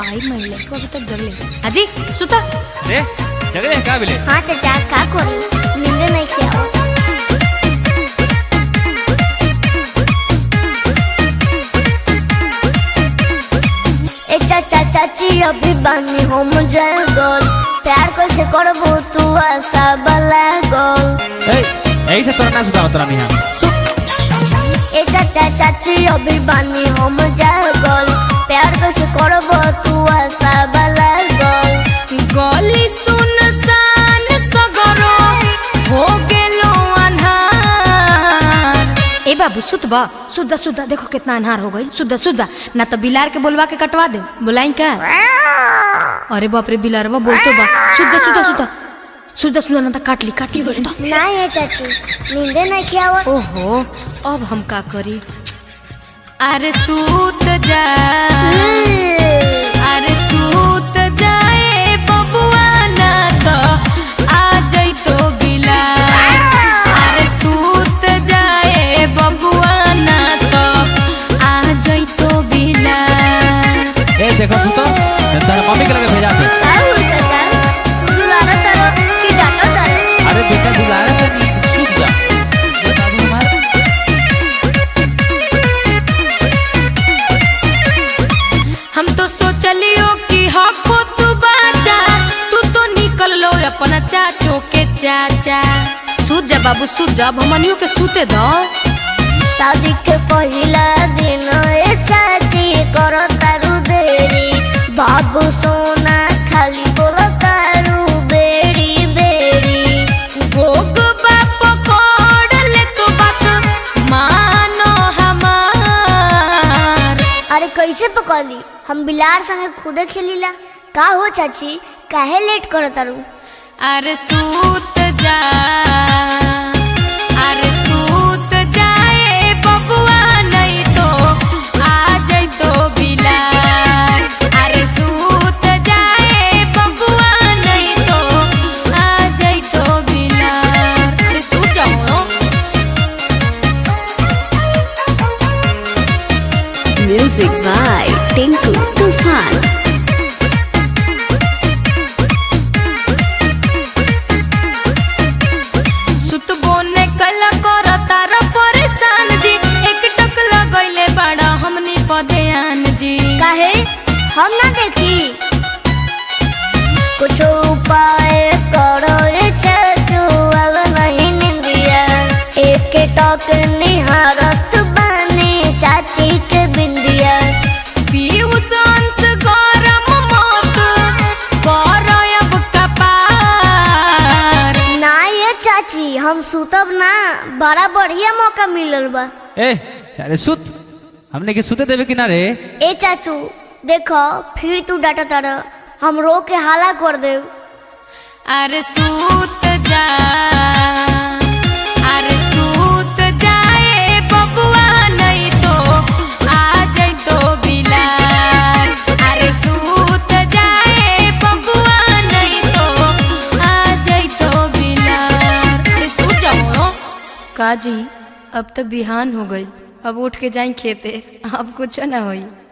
आई महिला को अभी तक जगले अजी सुता रे जगह है का बिले हाँ चाचा का करी नींद नहीं किया ए चाचा चाची अभी बानी हम जल गोल प्यार कैसे करबो तू आशा बला गोल ए यही से तोरा ना सुता तोरा नहीं हम ए चाचा चाची अभी बानी हम जल गोल प्यार कैसे करबो तू आशा बला गोल गली सुनसान सगरो हो गेलो अन्हार ए बाबू सुत बा सुदा सुदा देखो कितना अन्हार हो गई सुदा सुदा ना तो बिलार के बोलवा के कटवा दे बुलाई का अरे बाप रे बिलारवा बोलतो बा सुदा सुदा सुदा सुदा सुदा ना तो काट ली काट ली सुदा नहीं है चाची नींद नहीं किया ओहो अब हम का करी अरे सूत जा अरे सूत जाए बबुआ ना तो आ जाई तो बिलार अरे सूत जाए बबुआ ना तो आ जाई तो बिलार ए देखो सुतो तेरा मम्मी के लगे भेजा दे क्या हुआ चाचा तू दुबारा करो कि डांटो डालो अरे बेटा गुजारा तो नहीं सुत जा ये बाबू हमारा हम तो सोचलियो कि हको तू बाचा तू तो निकल लो अपना चाचो के चाचा सूत जा बाबू सूत जा अब हमनियो के सूते दो शादी के पहिला दिन ए चाची करो तारू देरी बाबू सोना खाली बोलो तारू बेड़ी बेड़ी गोग बाप कोड ले तो बात मानो हमार अरे कैसे पकड़ी हम बिलार संगे खुदे खेलीला का हो चाची काहे लेट करो तारू अरे सूत जा अरे सूत जाए बबुआ नहीं तो आ जाई तो बिलार अरे सूत जाए बबुआ नहीं तो आ जाई तो बिलार अरे सूत जाओ Music by Tinku Tufan. सुतबो ने कल कर तार परेशान जी एक टक लगैले बड़ा हमनी पदेयान जी काहे हम ना देखी कुछ उपाय करो ए चाचू अब नहीं निंदिया एक टक निहारत बने चाची के बिंदिया पीयूष अंश गरम मत कर अब कपार ना ये चाची हम सुतब ना बड़ा बढ़िया मौका मिलल बा ए सारे सुत हमने के सुते देवे किनारे ए चाचू देखो फिर तू डाटा तारा हम रो के हाला कर देव अरे सूत जा अरे सूत जाए बबुआ नहीं तो आ जाई तो बिलार अरे सूत जाए बबुआ नहीं तो आ जाई तो बिलार अरे सूत जाओ काजी अब तो बिहान हो गई अब उठ के जाई खेते अब कुछ ना होई